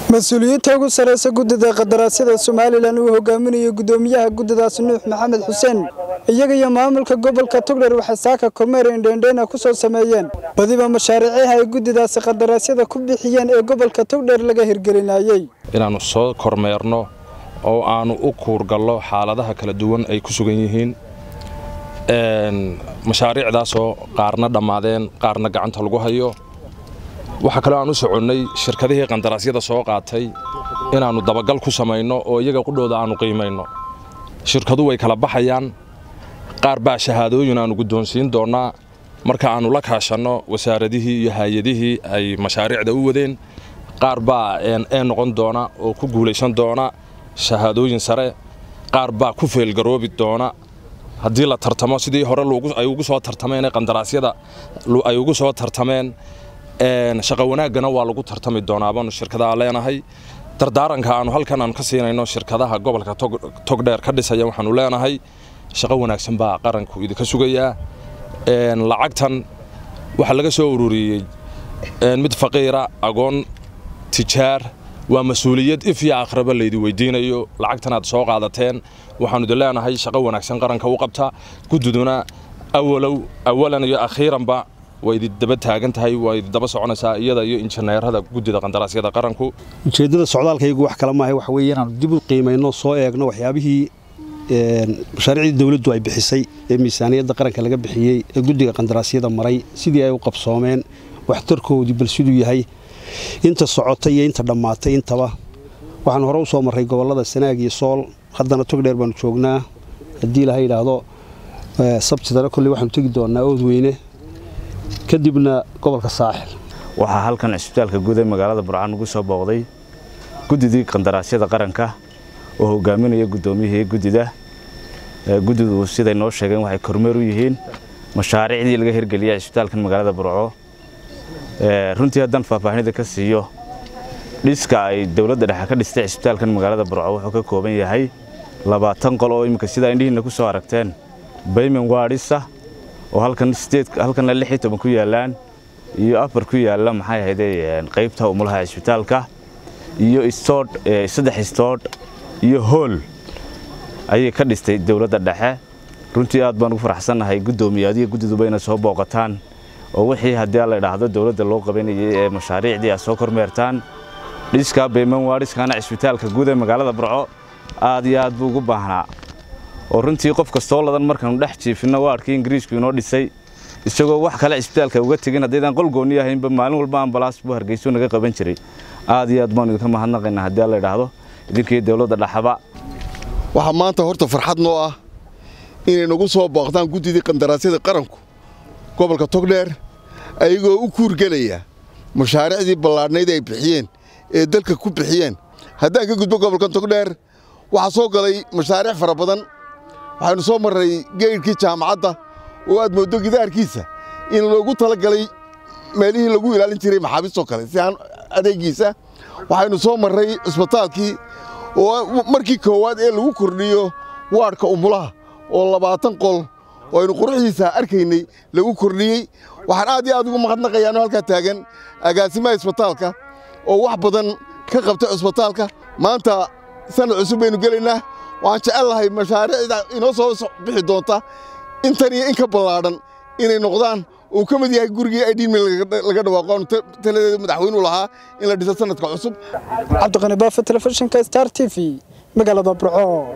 mas-uuliyiinta ugu sarreysa guddida qadaraasyada somalilan uu hogaaminayo guddoomiyaha guddidaasi nuux maxamed xuseen iyaga iyo maamulka gobolka togdher waxay saaka kormeer indheendheena ku soo sameeyeen badiba mashaariiciha ay guddidaasi qadaraasyada ku bixiyeen ee gobolka togdher laga hirgelinayey inaannu soo kormeerno oo aannu u kuurgallo xaaladaha kala duwan ay ku sugan yihiin mashaariicdaasoo qaarna dhammaadeen qaarna gacanta lagu hayo waxaa kaloo aan u soconnay shirkadihii qandaraasyada soo qaatay inaannu dabagal ku samayno oo iyaga qudhooda aannu qiimayno shirkadu way kala baxayaan qaar baa shahaadooyin aannu guddoonsiin doonnaa marka aannu la kaashanno wasaaradihii iyo haayadihii ay mashaariicda u wadeen qaar baa ee noqon doona oo ku guulaysan doona shahaadooyin sare qaar baa ku feelgaroobi doona haddii la tartamo sidii hore ay ugu soo tartameen qandaraasyada ay ugu soo tartameen shaqa wanaaggana waa lagu tartami doonaa baanu shirkadaha leenahay dardaaranka aanu halkan aanu ka siinayno shirkadaha gobolka togdheer ka dhisaya waxaanu leenahay shaqo wanaagsan baa qaranku idinka sugayaa lacagtan waxaa laga soo ururiyey mid faqiira agoon tijaar waa mas-uuliyad if iyo akhraba laydi weydiinayo lacagtan aad soo qaadateen waxaanu idin leenahay shaqo wanaagsan qaranka u qabta guddiduna awalow awalan iyo akhiiranba waa idi daba taagan tahay waa idi daba soconaysaa iyada iyo injineerada guddida qandaraasyada qaranku ujeeddada socdaalkaygu wax kale maahay waxa weeye inaanu dib u qiimayno soo eegno waxyaabihii mashaariicdii dawladdu ay bixisay ee miisaaniyadda qaranka laga bixiyey ee guddiga qandaraasyada maray sidii ay u qabsoomeen waxtarkoodii bal siduu yahay inta socotay iyo inta dhammaatay intaba waxaan hore u soo marray gobollada sanaag iyo sool haddana togdheer baanu joognaa haddii laha yidhaahdo sabtidana kolley waxaanu tegi doonnaa oodweyne kadibna gobolka saaxil waxaa halkan cisbitaalka guud ee magaalada burcaan ugu soo booqday guddidii qandaraasyada qaranka oo hogaaminaya guddoomiyihii guddida guddidu siday noo sheegeen waxay kormeer u yihiin mashaariicdii laga hirgeliyay cisbitaalkan magaalada burco runtii haddaan faahfaahinida ka siiyo dhiska ay dowladda dhexe ka dhistay cisbitaalkan magaalada burco wuxuu ka kooban yahay labaatan qol oo imminka sidaa indhihiinna ku soo aragteen bayman waadhisa oo halkanna lix iyo toban ku yaallaan iyo afar ku yaalla maxay ahayde qaybta umulaha cisbitaalka iyo istoodh saddex istoodh iyo hool ayay ka dhistay dowladda dhexe runtii aad baan ugu faraxsannahay guddoomiye adiga guddiduba inay soo booqataan oo wixii haddii la idhaahdo dowladda loo qabanayay ee mashaariicdii aad soo kormeertaan dhiskaa bayman waadhiskaana cisbitaalka guud ee magaalada burco aad iyo aad buu ugu baahnaa oo runtii qof kastoo ladan markaanu dhex jiifinno waadhkii ingiriisku inoo dhisay isagoo wax kale cisbitaalka uga tegin haddaydaan qol goonni ahaynba maalin walba ambalaas buu hargeyso naga qaban jiray aad iyo aad baanu idinka mahadnaqaynaa haddii la idhaahdo idinkii dowladda dhaxaba waxaa maanta horta farxad noo ah inay nagu soo booqdaan guddidii qandaraasyada qaranku gobolka togdheer ayagoo u kuurgelaya mashaariicdii ballaadhnayd ay bixiyeen ee dalka ku bixiyeen haddaan ka gudbo gobolka togdheer waxaa soo galay mashaariic fara badan waxaynu soo marray geydhkii jaamacadda oo aad mooddo gidaarkiisa in loogu tala galay meelihii lagu ilaalin jiray maxaabiistoo kale si aan adeegiisa waxaynu soo marray cisbitaalkii oo markii koowaad ee lagu kordhiyo waadhka umulaha oo labaatan qol oo aynu quruxdiisa arkaynay lagu kordhiyey waxaan aad iyo aad ugu mahadnaqayaano halkaa taagan agaasimaha cisbitaalka oo wax badan ka qabta cisbitaalka maanta sanad cusub baynu gelaynaa waxaan jecel lahay mashaariicda inoo soo bixi doonta intan iyo in ka ballaadhan inay noqdaan uu ka mid yahay gurigii idhimi laga dhawaaqo aanu taladeeda madaxweynu lahaa in la dhiso sanadka cusub cabdiqani baafa telefishinka star t v magaalada burco